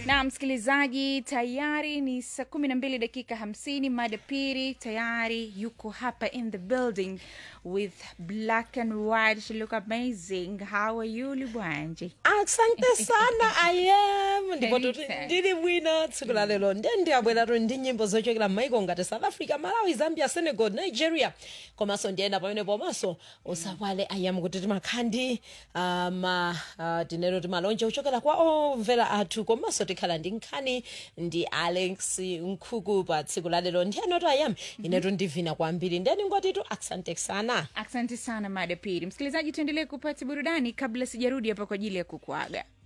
na msikilizaji, tayari ni saa kumi na mbili dakika hamsini. Mada pili tayari yuko hapa in the building with black and white. She look amazing. How are you Libwanje? asante sana ayam ndipo Very tuti fair. ndili bwino tsiku la lero nde ndiyabweratu ndi nyimbo zochokera m'maiko ngati south africa malawi zambia senegal nigeria komanso ndiyenda pamene pomanso usapwale ayam kuti timakhandi uh, ma uh, tinero timalonje kuchokera kwa omvera athu komanso tikhala ndi nkhani ndi alex nkhuku pa tsiku la lero ndiyenoto ayam inetu ndivina kwambiri ndeni ngotitu asante sana Asante sana mada pili. Msikilizaji, tuendelee kupata burudani kabla sijarudi hapa kwa ajili ya kukuaga.